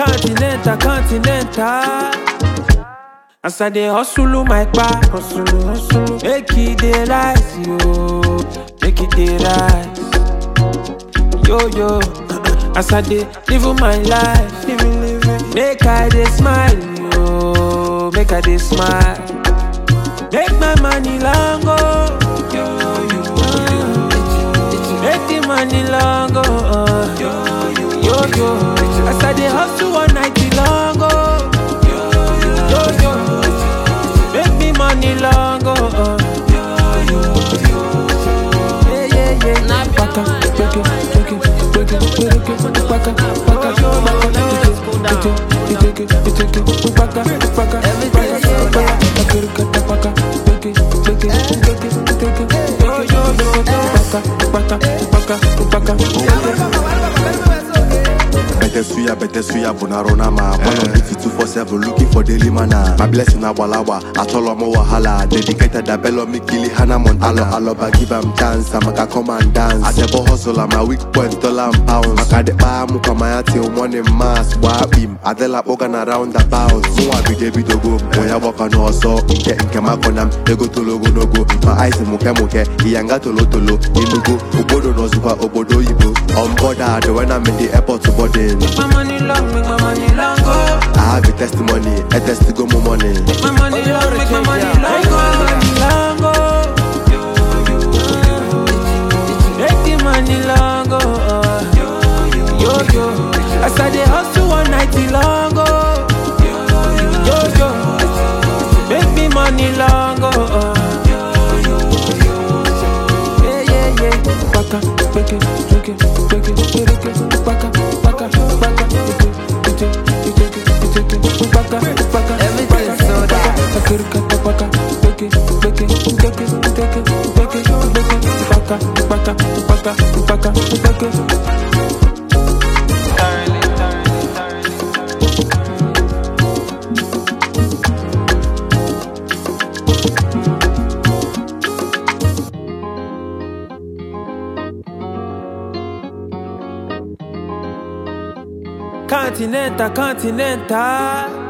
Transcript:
Continental, continental. As I dey hustle my back, hustle, hustle. Make it dey rise, yo. Make it dey rise. Yo, yo. As I dey live my life, living, living. Make I dey smile, yo. Make I dey smile. Make my money long go. Yo, yo, yo. Make the money long go. Uh. Yo, yo. As I dey hustle one night long go. Yo, yo. Make me money long go. Uh. Yeah, yeah, yeah. Baka, beke, beke, beke, beke, baka, baka, baka, beke, beke, beke, baka, baka, baka, baka, baka, beke, beke, beke, beke, beke, baka, baka, baka, baka. Better suya, better suya, bonarona ma. One of the two four seven, looking for daily mana. My blessing abalawa, atolo mo wahala. Dedicated a bello me kili hana montana. Alo aloba give am chance, I'm a come and dance. I never hustle, I'm a weak point, dollar and pounds. Makade pa muka maya till morning mass. Wabim, adela organ around the bounce. So I be David Ogo, moya waka no so. Inke inke makonam, ego tolo go no go. My eyes muke muke, iyanga tolo tolo. Inugo, obodo no zupa, obodo ibo. On board, when I'm in the airport to boarding. Make my money long, make my money long go. I have a testimony, a test go more money. Make my money long, make my money long go. Long go. Make the money long go. uh. Yo yo. As I dey hustle one night long go. Yo yo. Make me money long go. uh. Yeah yeah yeah. Baka, beke, beke, beke, beke, baka, baka, baka, beke, beke, beke, beke, baka, baka, Everything so that. Bakirka, baka, beke, beke, beke, beke, beke, beke, baka, baka, baka, baka, beke. Continental, continental.